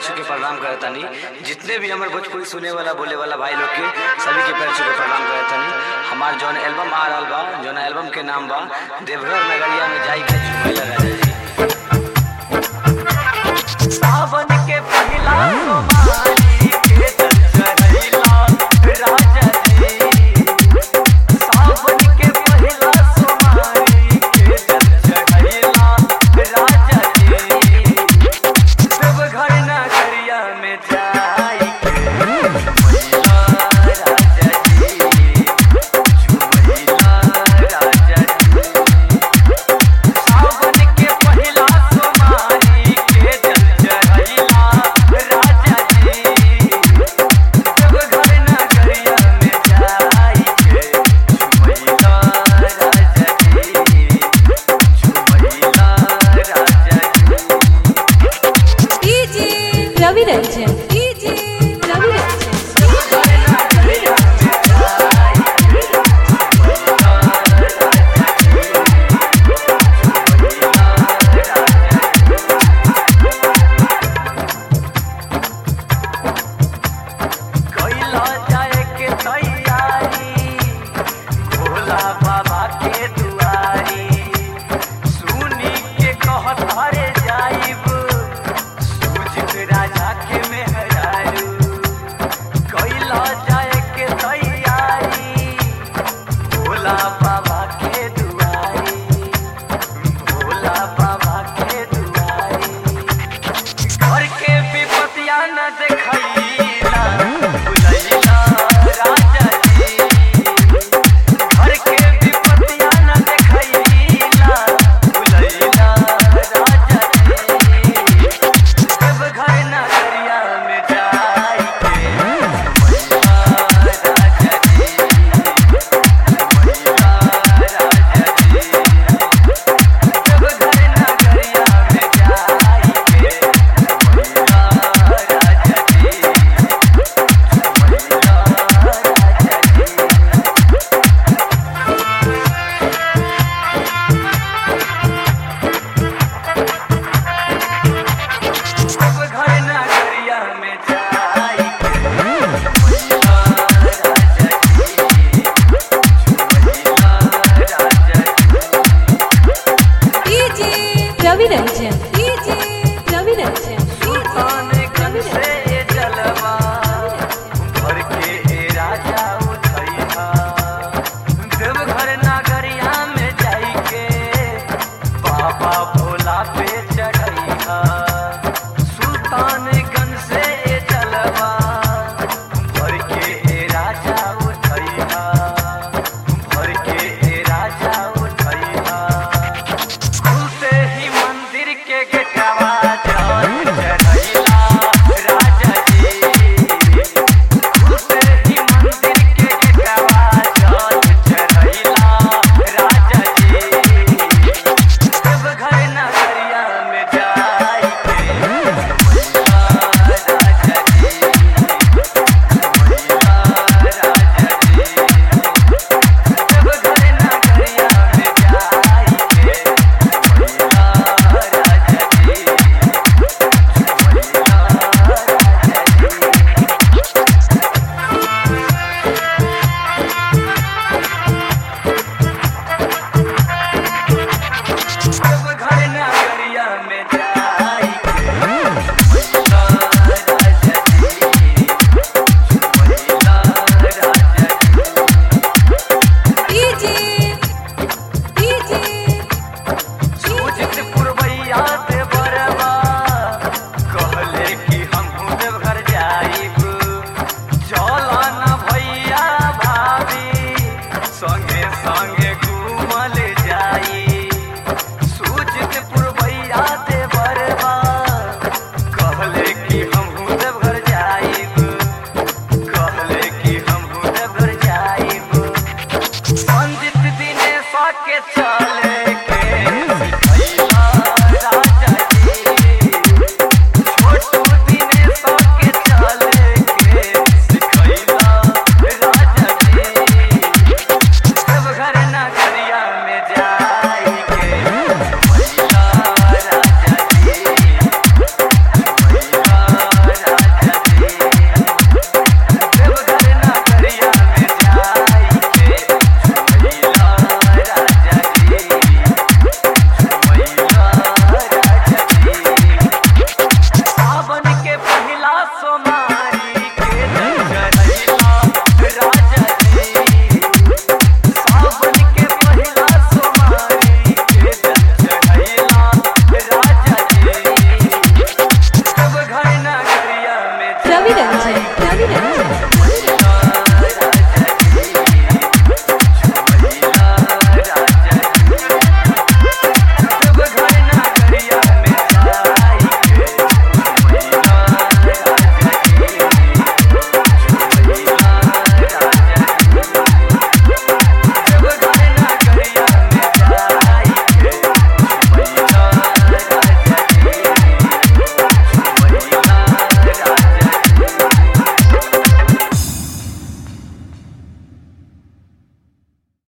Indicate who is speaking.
Speaker 1: छू के प्रणाम करतानी जितने भी हमारे भोजपुरी सुने वाला बोले वाला भाई लोग के सभी के पैर छू के प्रणाम करतानी हमार जौन एल्बम आ रहल बा जौन एल्बम के नाम बा देवघर नगरिया में जाई के झूमे लगा जी सावन के पहिला सोमवारी के चढ़ैला राजा जी सावन के पहिला सोमवारी के चढ़ैला राजा जी देवघर नगरिया में जाई के झूमैला राजा जी झूमैला राजा जी सावन के पहिला सोमवारी के जल चढ़ैला राजा जी देवघर नगरिया में जाई के झूमैला राजा जी झूमैला राजा जी
Speaker 2: डीजे रवि रंजन डीजे रवि रंजन
Speaker 1: कैला जाए के तैयारी भोला बाबा के दुआरी सुनी के कहत हरे जाइब सूझत राजा के मेहरारू कैला जाए के तैयारी भोला बाबा के दुआरी भोला बाबा के दुआरी घर के विपतिया न देखैला भुलैला राजा जी घर के विपतिया न देखैला भुलैला राजा जी देवघर नगरिया में जाई के झूमैला राजा जी झूमैला राजा जी देवघर नगरिया में जाई के झूमैला राजा जी झूमैला राजा जी देवघर नगरिया में जाई के झूमैला राजा जी झूमैला राजा जी
Speaker 2: डीजे रवि रंजन डीजे रवि रंजन
Speaker 1: सुल्तानगंज से ये जलवा भर के ए राजा उठैहा देवघर नगरिया में जाई के बाबा भोला पे चढ़ैहा सुल्तानगंज से ये जलवा भर के ए राजा उठैहा भर के ए राजा उठैहा खुलते ही मंदिर के गेटवा जल चढ़ैला राजा जी खुलते ही मंदिर के गेटवा जल चढ़ैला राजा जी देवघर नगरिया में जाई के झूमैला राजा जी झूमैला राजा जी देवघर नगरिया में जाई के झूमैला राजा जी झूमैला राजा जी देवघर नगरिया में जाई के झूमैला राजा जी झूमैला राजा जी
Speaker 2: डीजे डीजे
Speaker 1: सूझत पुरवैया ते बरवा कहले कि हमहू देवघर जाइब चल न भैया भाभी संगे संगे